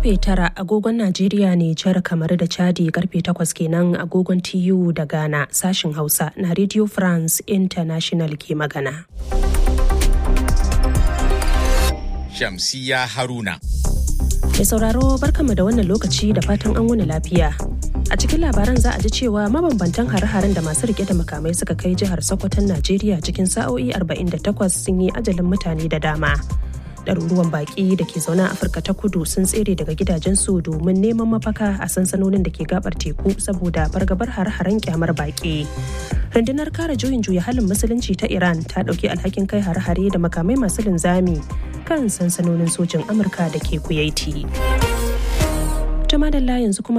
karfe tara agogon Najeriya ne jar kamar da Chadi karfe takwas kenan agogon TU da Ghana sashin Hausa na Radio France International ke magana. Shamsiya Haruna. Mai sauraro barkama da wannan lokaci da fatan an wuni lafiya. A cikin labaran za a ji cewa mabambantan hare-haren da masu rike da makamai suka kai jihar Sokoton Najeriya cikin sa'o'i 48 sun yi ajalin mutane da dama. ɗaruruwan baƙi da ke zaune a afirka ta kudu sun tsere daga gidajensu domin neman mafaka a sansanonin da ke gabar teku saboda fargabar har-haren kyamar baƙi rundunar kare juyin juya halin musulunci ta iran ta ɗauki alhakin kai har-hare da makamai masu linzami kan sansanonin sojin amurka da ke kuyaiti. Jama'a yanzu kuma